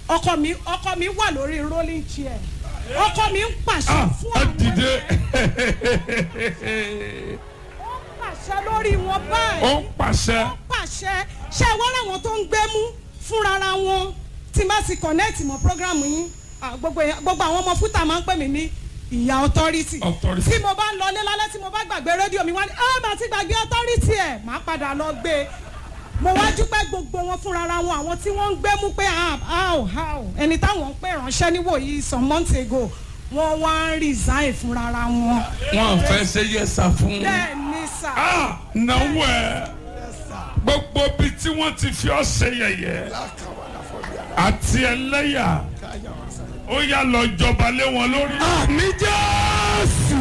ọkọ mi ọkọ mi wà lórí rolling chair ọkọ mi ń pàṣẹ ah fún ẹ àwọn dìde ó ń pàṣẹ lórí wọn báyìí ó ń pàṣẹ ó ń pàṣẹ ṣé ẹ wọ́n láwọn tó ń gbẹ́mú fúnra wọn tí n bá ti connect mọ́ program yín ah, gbogbo èèyàn- gbogbo àwọn ọmọ fúta máa ń pè mí ní ìyá authority Authority. tí mo bá ń lọlé lálẹ́ tí mo bá gbàgbé rédíò mi wá ní ọ́ bá ti gbàgbé authority ẹ̀ máa padà lọ gbé e mo wá dúpẹ́ gbogbo wọn fúnra wọn àwọn tí wọ́n ń gbẹ́mú pé ah, how how ẹni táwọn ń pè ránṣẹ́ níwòyí some months ago wọ́n wá ń resign fúnra wọn wọn fẹ́ ṣe yẹsà fún bẹ́ẹ̀ ni sà. ah náwó ẹ gbogbo bí tí wọ́n ti fi ọ́ ṣe yẹ̀yẹ́ àti ẹlẹ́yà ó yà lọ jọba lé wọn lórí. àmì jésù.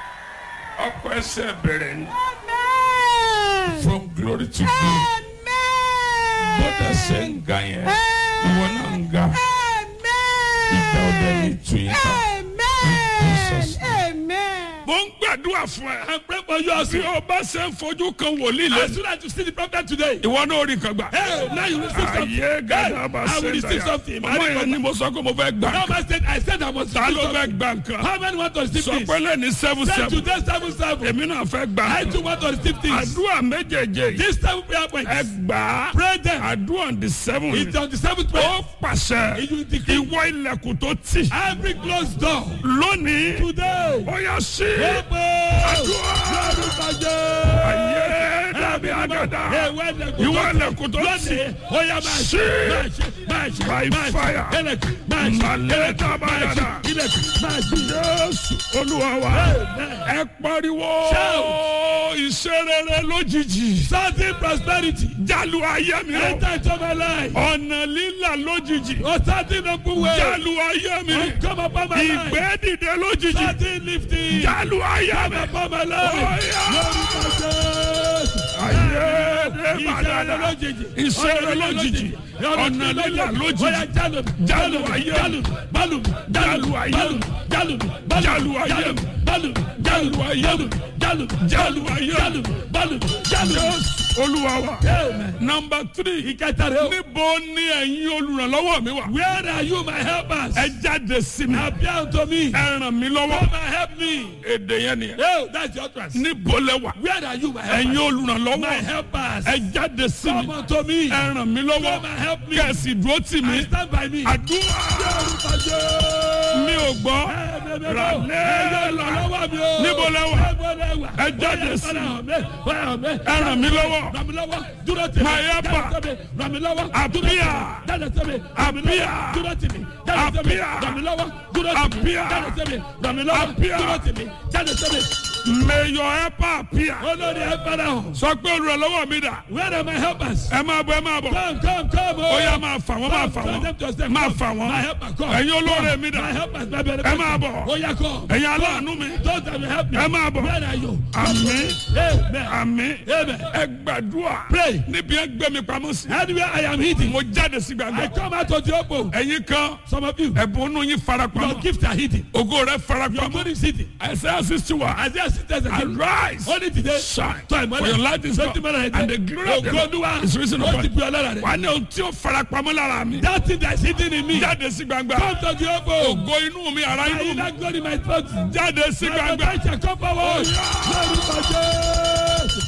ọkọ ẹsẹ̀ bẹ̀rẹ̀ ni Amen. from glory to glory bọ́dà ṣe ń ga yẹn ìwọ náà ń ga ìjà ọdẹ ní ìtúyìn ká. Jesus. mo ń gbàdúrà fún ẹ. I pray for you as bí you. o bá ṣe ń fojú kan wòlíì As lẹ. soon as you see the prophet today. ìwọ náà rí nǹkan gbà. Hey, now you receive something. ayé gàdá bá I will ṣe receive dáyà. something. ọmọ yẹn ni mo sọ pé mo fẹ́ gbà. Now I said I said I must ta receive ló fẹ́ something. gbà nǹkan. How many want to receive sọ this? pé lẹ́ni seven Say seven. today seven seven. èmi náà fẹ́ gbà I nǹkan. too want to receive things. àdúrà méjèèjì yìí. This seven prayer points. ẹ gbà á. Pray them. àdúrà on the seven. It's on the seventh ó prayer. pàṣẹ. You decree. ìwọ ilẹ̀kùn tó tì. Every closed door. lónìí. Today. ó yá sí. Open. àdúrà. Lórúkọ Jésù. ayé dàbí àgàdà. Ìwọ ilẹ̀kùn ìwọ tó ilẹ̀kùn tó tì. lónìí. Ó yá máa Sí. ṣe. Máa ṣe. Máa ṣe. By máa ṣe. fire. Ilẹ̀kùn. Máa ṣe. Màlẹ́ Ilẹ̀kùn. dábàá Máa ṣe. dáadáa. Ilẹ̀kùn. Máa ṣe. jésù olúwa wa Amen. ẹ pariwo Shout. ìṣerere lójijì Sudden prosperity. jálù ayé mi o Enter into my life. ọ̀nà lílà lójijì O sudden open way. jálù ayé mi O come upon my life. ìgbé dìde lójijì Sudden lifting. jálù ayé mi Come upon my life. Oya. Lórúkọ Jésù. ayé dé Ìṣẹ̀lẹ̀ padà lójijì. ìṣẹ̀lẹ̀ lójijì ọ̀nà lílà Oya lójijì jálù mi. Jálù ayé. Jálù mi. Bálù mi. Jálù ayé. Bálù mi. Jálù mi. Jálù ayé. Bálù mi. jálù ayé Jálù mi. Jálù mi. jálù ayé Jálù mi. Bálù mi. Jálù mi. jésù olúwa wa Amen. nọmba three Ìkẹta rẹ̀ o. níbo ni ẹ̀yin olùrànlọ́wọ́ mi wà. Where are you my helpers? ẹ jáde sí mi. Appear unto me. ẹ ràn mí lọ́wọ́. Come and help me. èdè yẹn nìyẹn. Oh, that's your trust. níbo lẹ wà. Where are you my helpers? ẹ̀yin My olùrànlọ́wọ́. helpers. ẹ jáde sí Come mi. unto me. ẹ ràn mí Come lọ́wọ́. and help me. kẹ̀sì dúró tì mí. I stand by me. àdúrà mi ò gbọ́. níbo lẹ wà. ẹ jáde sí mi. ẹ ràn mí lọ́wọ́. My helper. Appear. Appear. may your helper appear. Olórí ẹ fara hàn. sọ pé olùrànlọ́wọ́ mi dà. Where are my helpers? ẹ máa bọ̀ ẹ máa bọ̀. Come, come, come. ó yá máa fà wọ́n máa fà Come, wọ́n. come, just them, máa come. fà wọ́n. My helper, come. ẹ̀yin olóore Come. mi dà. My helpers, my benefactors. ẹ máa bọ̀. Ó yá, come. ẹ̀yin aláàánú mi. Those that will help me. ẹ máa bọ̀. Where are you? àmín Amen. àmín Amen. ẹ gbàdúrà. Pray. níbi ẹ gbé mi pamọ́ sí. Anywhere I am hidden, mo jáde sí I gbàgbọ́. come out of the open. ẹ̀yin kan Some of you, ẹ̀bùn inú yín fara your pamọ́. gifts are hidden. ògo rẹ fara Your pamọ́. money is hidden. Isaiah sixty one. Isaiah sisters again. arise. Only today. shine. Tọ́ ìmọ́lẹ̀. for your light is Sọ́tì come. mọ́lẹ̀ and the glory of the Ògo Olúwa. Lord is risen Ó upon ti you. bu ọlọ́ra rẹ̀. wà á ní ohun tí ó fara pamọ́ lára mi. That thing that is hidden in me. jáde sí gbangba. Come to the open. ògo inú mi ara I inú will mi. not glory my throat. jáde sí My gbangba. potential come forward. Lórúkọ Jésù.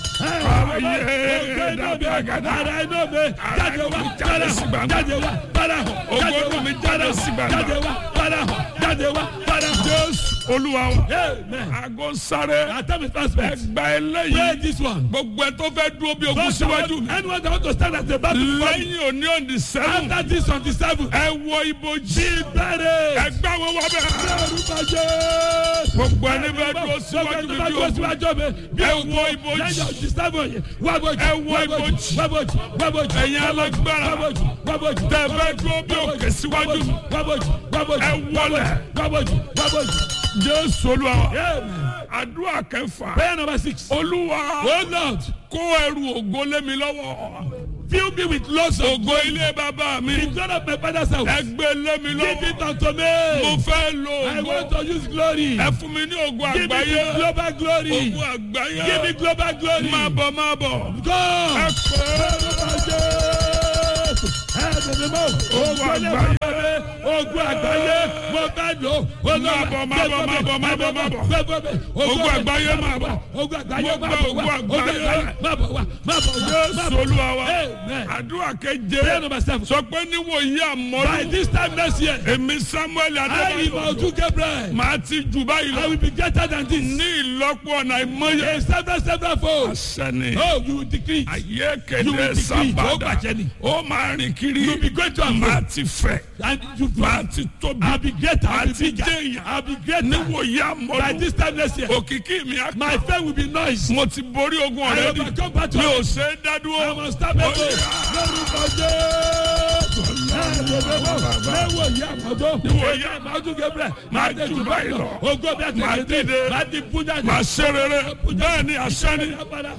Ayé dàbí àgàdà. Ara iná mi. Jáde wá. Jáde Jáde sí sí gbangba. Jáde wá. Bára hàn. Ògo Jáde inú wá. mi jáde sí gbangba. Jáde wá. Bára hàn. Jáde wá. Bára hàn. jésù olúwa wa. Amen. aago sáré. Our time is fast ẹ spent. gba Pray eléyìí. this one. gbogbo ẹ tó fẹ́ dúró bí ogun Those that síwájú want- mi. Anyone that want to stand at the back before me. lẹ́yìn òní òní sẹ́wọ̀n. After this on the seventh. ẹ wọ ibojì. Be buried. ẹ gbá wọn wọ bẹ́ẹ̀. Lórúkọ Jésù. gbogbo ẹni fẹ́ dúró síwájú mi bí ogun. ẹ wọ ibojì. Ẹ wọ ibojì. Ẹ̀yin alágbára. Tẹ́ fẹ́ dúró bí òkè síwájú mi. Ẹ wọlẹ̀. jésù olúwa wa. àdúrà kẹfà. Prayer number six. olúwa Oh Lord, kó ẹrù ògo lé mi lọ́wọ́. fill me with lots of ògo ilé bàbá mi. the glory of my father's house. ẹ gbé lé mi Give it lọ́wọ́. unto mo me. fẹ́ lo I want ògo. to use glory. ẹ fún mi ní ògo Give me àgbáyé. global glory. ògo àgbáyé. Give me global glory. máa bọ̀ máa bọ̀. Go. ẹ pè é. Lórúkọ Jésù. Ẹ bẹ̀rẹ̀ mọ́. Ògo àgbáyé. ogun àgbáyé mo fẹ́ lò Máa bọ̀, máa bọ̀, máa bọ̀, máa bọ̀, máa bọ̀. Ogun àgbáyé máa bọ̀. ogun àgbáyé Mo máa gbọ́ bọ̀ wá ogun ogun àgbáyé. àgbáyé máa bọ̀ wá máa bọ̀ wá máa Jésù bọ̀ olúwa wa Amen. àdúrà prayer keje number seven sọ pé níwòyí by àmọ́dún this time next year èmi Samuel I Adébáyọ̀ Ìbàdàn Gabriel màá ti jù báyìí I lọ will be greater than this ní ìlọ́pọ̀ ọ̀nà ìmọ̀ye a seven seven fold àṣẹni oh you will decrease ayé You kéde will decrease. Ó sábàdà bàjẹ́ ni. ó máa rìn kiri you will be great to am màá ti fẹ̀ and you màá ti tóbi I will be greater I will Àti be bigger jẹ́yàn. I will be greater níwòyí by àmọ́dún this time next year òkìkí mi á my fame will be noise mo ti borí ogun I ọ̀rẹ́ di overcome battle mi ò ṣe é I dádúró must stop it lórúkọ Jésù lẹ́wọ̀ yìí àmọ́tó Níwòyí àmọ́tó Gabriel máa jù báyìí lọ. ogo bí a ti Máa kéde dìde. máa di bújà màá ṣe rere bẹ́ẹ̀ ni àṣẹ ni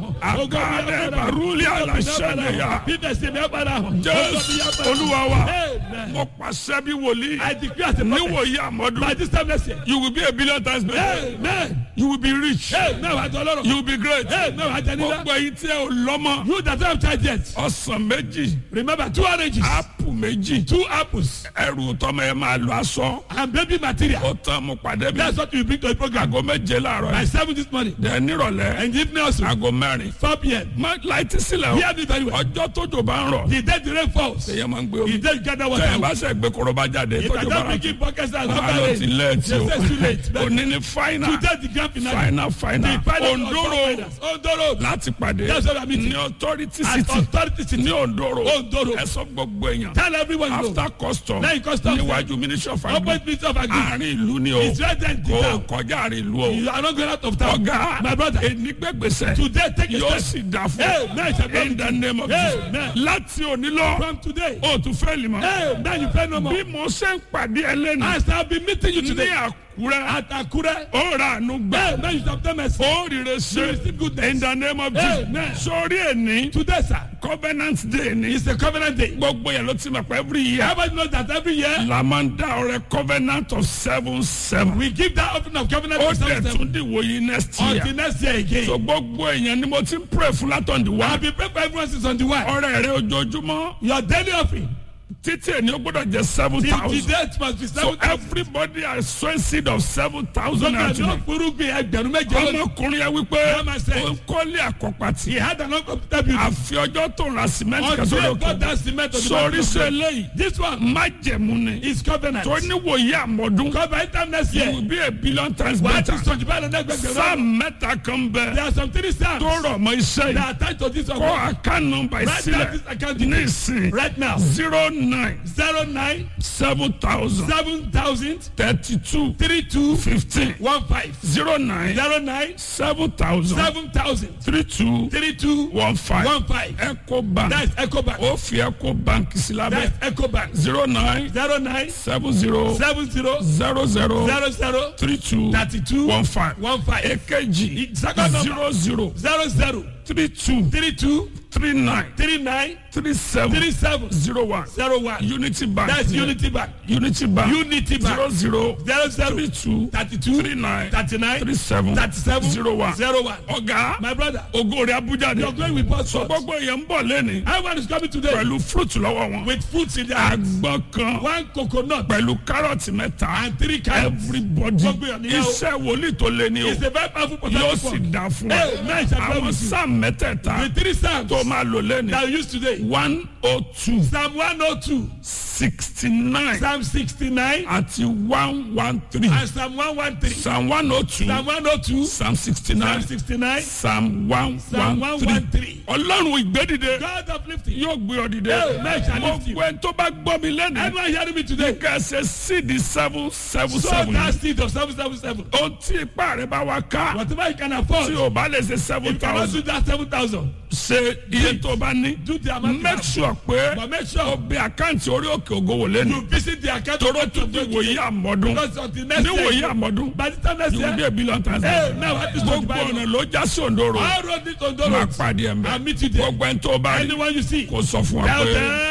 àkàlẹ̀ bàrúlì àlàṣẹ ni yá bíbẹ̀ sí mi ẹ padà hàn jésù olúwa wa Amen. mo pàṣẹ bí wòlíì I decree as a prophet níwòyí by àmọ́dún this time next year you will be a billion times better amen you will be rich amen wàá jọ lọ́rọ̀ you will be great amen wàá jẹ nílá gbogbo èyí tí ẹ ò lọ́mọ you that have child yet ọsàn méjì remember two oranges ápù méjì two apples ẹrù tọmọ ẹ máa lọ aṣọ and baby material ó tán mo pàdé mi that's what you bring to the program aago méje láàárọ̀ by yìí seven this morning dẹ̀ nírọ̀lẹ́ and the evening also aago mẹ́rin four pm má láìtí sílẹ̀ hear me very o well ọjọ́ tójò bá ń rọ̀ the day the rain falls èyàn máa ń gbé the omi day you gather tẹ̀ ẹ water bá sẹ̀ gbé koroba jáde if I tójò bá don't rọ̀ begin podcast and Wàhálà after ti rain lẹ́ẹ̀tì o. they say too late but Òní ni fáínà. today the grand finale Fáínà fáínà. the final Ondoro Ondoro láti pàdé That's what I'm meeting. ní authority at city authority city ní Ondoro. Ondoro. Ẹ sọ gbogbo èèyàn. tell everyone you know After custom Lẹ́yìn custom. níwájú ministry of agri. opposite minister of agri Àárín ìlú ni o. is right there in the Kò town kọjá àárín ìlú o. you are not going out of town Ọ̀gá my brother enigbẹ́gbèsè today take a yóò step sì dà fún Amen. ọ. In the name of Jesus. Amen. Láti òní lọ, from today o tún fẹ́ lè mọ̀. hey man you pay no more Bí mo ṣe ń pàdé ẹlẹ́nu as I be meeting you ní today Àkúrẹ́, at Akure ó ra àánú gbà. hey man you have done mercy ó rire ṣe You receive goodness. in the name of Amen. Jesus sórí ẹni today sir covenant day ni is a covenant day gbogbo yẹn ló ti mọ̀ pé every year everybody knows that every year la máa ń dá ọrẹ covenant of seven seven we give that offering of covenant ó to dẹ̀ seven seven tún dìwò yìí next year until next year again so gbogbo èèyàn ni mo ti ń pray fún látọ̀n di I wá be praying for everyone since on the way ọrẹ rẹ ojoojúmọ́ your daily offering títí ẹni ó gbọ́dọ̀ jẹ seven till the thousand date must be so seven thousand everybody has sown seed of seven thousand lọ́kàn and ní twenty òfurufú ẹgbẹ̀rún méje lónìí ọmọkùnrin yẹn wípé Bẹ́ẹ̀ máa ṣe. ó ń kọ́lé àkọ́pàtì he had an uncomfortable building àfi ọjọ́ tó ń ra cement until kẹsàn-án he lókè got that cement on the sọrí back of sọ the eléyìí this one májẹ̀mú ni is covenant tó níwòye àmọ́dún covenant time next you year will be a billion times wàá ti better sọ̀jú báyìí lọ́dọ̀ ẹgbẹ̀gbẹ̀rún sáà mẹ́ta kan bẹ there are some three stars tó rọ̀ mọ́ iṣẹ́ that yìí are tied to this kọ́ one account number Write down sílẹ̀ this account ní details ìsìn right now zero nine zero nine seven thousand seven thousand thirty two three two fifteen one five zero nine zero nine seven thousand seven thousand three two three two one five one five eco bank that's ecobank ó fi eco bank sí lábẹ́ that's ecobank zero nine zero nine seven zero seven zero zero zero zero zero three two thirty two one five one five èkejì second number zero zero zero zero three two three two three nine three nine three seven three seven zero one zero one unity bank that's unity bank unity bank unity zero bank zero zero zero three two thirty two three nine thirty nine three seven thirty seven zero one zero one ọ̀gá my brother ògo rẹ̀ abuja ni your glory will pour forth gbogbo èèyàn ń bọ̀ lẹ́ni everyone is coming today pẹ̀lú fruit lọ́wọ́ wọn with fruits in their hands àgbọn kan one coconut pẹ̀lú kárọ̀tì mẹ́ta and three carrots everybody Gbogbo èèyàn nìyẹn o. iṣẹ́ wòlíì tó lé ní o it's a very powerful yóò prophetic sì word dá fún Hey, wa man, shall àwọn bless you. sáà mẹ́tẹ̀ẹ̀ta the three psalms tó máa lò lẹ́ni that we use today one oh two psalm one oh two sixty nine psalm sixty nine àti one one three and psalm one one three psalm one oh two psalm one oh two psalm sixty psalm nine sixty nine psalm one psalm one one three one three ọlọ́run ìgbédìde God of lifting yóò gbé ọ dìde Hey, man, shall lift you. gbogbo ẹni tó bá gbọ́ mi lẹ́nu everyone hearing me today kẹsẹ̀ sídi seven seven so seven that seed of seven seven seven ohun tí ipá rẹ bá wá ká whatever you can afford tí o bá lè ṣe seven if you cannot thousand do that seven thousand ṣe iye tó bá ní do the amount you make have sure pé but make o sure bí àkáǹtì orí òkè ògo wò lẹ́nu you visit the account toró tún di wòye àmọ́dún because of the next ní wòye year àmọ́dún by the time next you will be year a billion times hey now what is gbogbo going ọ̀nà on ló já sí òǹdóró all road lead to máa Ndoro pàdé ẹ̀ I mbẹ́ meet you there gbogbo ẹni tó bá rí anyone you see kó sọ fún wa tell pé. them